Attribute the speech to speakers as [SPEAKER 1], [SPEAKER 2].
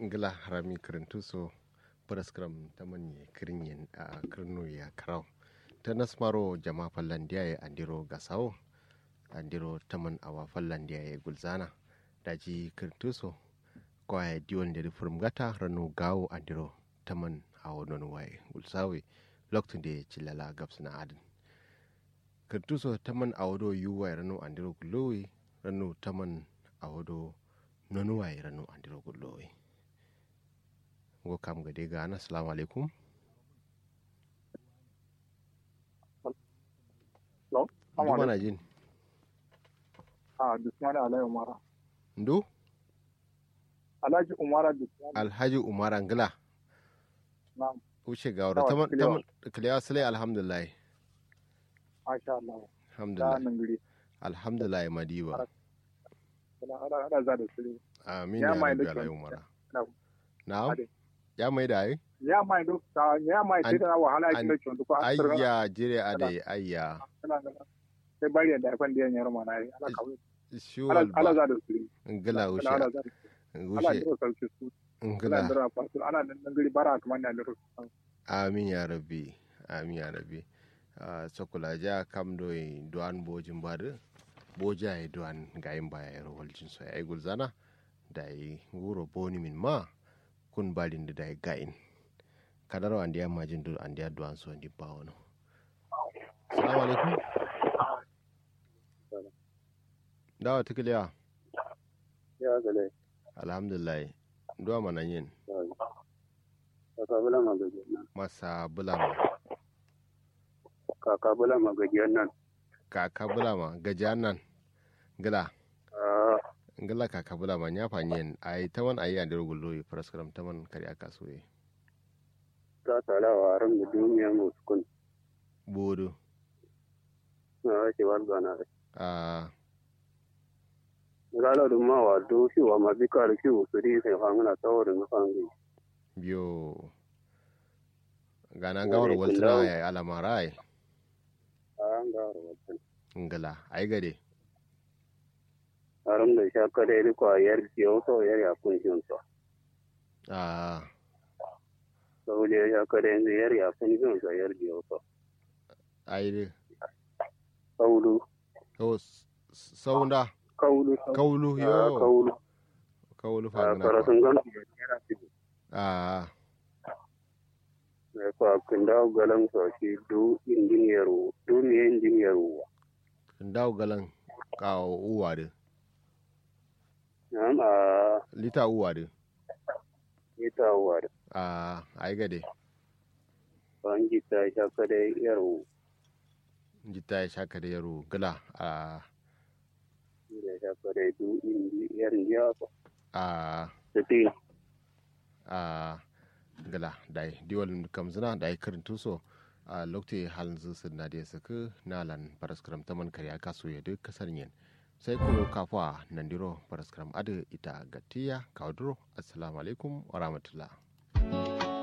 [SPEAKER 1] ngila harami karantu so paraskram tamanye kirinyen a kirno ya karau ta nasmaro jama fallandiya ya andiro gasawo andiro taman awa fallandiya ya gulzana daji karantu so kwaya diwon da rifurm gata ranu gawo andiro taman awa non waye gulsawe lokacin da ya cilala gabsina adin karantu so taman awa yuwa ranu andiro gulowe ranu taman awa nonuwaye ranu andiro gulowe go kam gade gana assalamu alaikum
[SPEAKER 2] Hello?
[SPEAKER 1] mana jin
[SPEAKER 2] a Dusmani Alhaji Umara.
[SPEAKER 1] ndu
[SPEAKER 2] Alhaji Umara Dusmani.
[SPEAKER 1] alhaji umar angila
[SPEAKER 2] Na'am.
[SPEAKER 1] wuce gawar
[SPEAKER 2] Yawa,
[SPEAKER 1] taman
[SPEAKER 2] kilewa.
[SPEAKER 1] taman kiliya sule alhamdulillah
[SPEAKER 2] Masha Allah. Ta
[SPEAKER 1] alhamdulillah
[SPEAKER 2] nan guri.
[SPEAKER 1] alhamdulillah madiba
[SPEAKER 2] Ana ana ana za da su.
[SPEAKER 1] amin
[SPEAKER 2] Ya
[SPEAKER 1] ya
[SPEAKER 2] mai
[SPEAKER 1] rabbi
[SPEAKER 2] da
[SPEAKER 1] alhaji
[SPEAKER 2] kyau.
[SPEAKER 1] umar
[SPEAKER 2] Na'am.
[SPEAKER 1] na'am
[SPEAKER 2] Ade.
[SPEAKER 1] ya mai da ai
[SPEAKER 2] Ya mai duk ta ya mai sai da wahala
[SPEAKER 1] an-
[SPEAKER 2] shi da chon ko asir.
[SPEAKER 1] ayya jire ade ayya
[SPEAKER 2] Ana sai bari da ifan da yanyar mana ai. Ana kawai.
[SPEAKER 1] shuwal
[SPEAKER 2] Ana ana
[SPEAKER 1] ba
[SPEAKER 2] za da su.
[SPEAKER 1] ngila wuce
[SPEAKER 2] Ana za da su. Ana
[SPEAKER 1] wuce
[SPEAKER 2] da sauki su. Ana
[SPEAKER 1] ngila
[SPEAKER 2] da fasu. Ana nan guri bara kamar da luru.
[SPEAKER 1] amin ya rabbi amin ya rabbi Ah, sokula ja kam do e duan bojin bade boja e duan gayin baya e rowaljin so ay gulzana da e wuro boni min ma kun balinde da e gayin kadaro andi amma jindu andi a duan so ndi bawono assalamu alaikum dawa tikiliya
[SPEAKER 3] ya gale
[SPEAKER 1] alhamdulillah duwa manan yin
[SPEAKER 3] kaka bula magajiyar nan
[SPEAKER 1] masa bulama
[SPEAKER 3] kaka bula magajiyar nan
[SPEAKER 1] kaka bulama gajiyan nan gila
[SPEAKER 3] a
[SPEAKER 1] ngala ka kabula ma nya fanyen ai tawan ayi andir gullo praskram taman kari aka soye
[SPEAKER 3] ta tara wa ran da duniya mu sukun
[SPEAKER 1] bodo
[SPEAKER 3] na ake warga na da
[SPEAKER 1] a
[SPEAKER 3] gala dum ma wa do shi wa ma bi kar shi usuri sai fa ngana tawarin na fangi
[SPEAKER 1] biyo gana
[SPEAKER 3] Wani
[SPEAKER 1] gawar waltuna
[SPEAKER 3] kullaw.
[SPEAKER 1] ya alamara ai
[SPEAKER 3] a an ga rawatan
[SPEAKER 1] ngala ai gade
[SPEAKER 3] aram da sha kare ri ko yar siyo to yar ya kun shi to
[SPEAKER 1] a
[SPEAKER 3] to le ya kare ni yar ya kun shi to yar diyo to
[SPEAKER 1] ai de
[SPEAKER 3] kaulu
[SPEAKER 1] ko saunda
[SPEAKER 3] kaulu
[SPEAKER 1] kaulu
[SPEAKER 3] a
[SPEAKER 1] yo
[SPEAKER 3] kaulu
[SPEAKER 1] kaulu
[SPEAKER 3] a
[SPEAKER 1] fa ngana
[SPEAKER 3] karatun gan yara ti
[SPEAKER 1] a
[SPEAKER 3] ne ko kinda galan so shi du injiniyaru du ne injiniyaru
[SPEAKER 1] ndaw galan ka uwa de
[SPEAKER 3] Na'am a
[SPEAKER 1] lita uwa de
[SPEAKER 3] ita war
[SPEAKER 1] a ai gade
[SPEAKER 3] ban gita shaka da yaro
[SPEAKER 1] jita ya shaka da yaro gala a
[SPEAKER 3] da shaka da du indi yar ya ko
[SPEAKER 1] a
[SPEAKER 3] tati
[SPEAKER 1] a gala dai diwal kam zina dai karin tuso a lokti halin zusun na da suka nalan paraskram taman karya kaso ya duk kasar yin sai kuma kafa nandiro paraskram adu ita gatiya kawaduro assalamu alaikum wa rahmatullah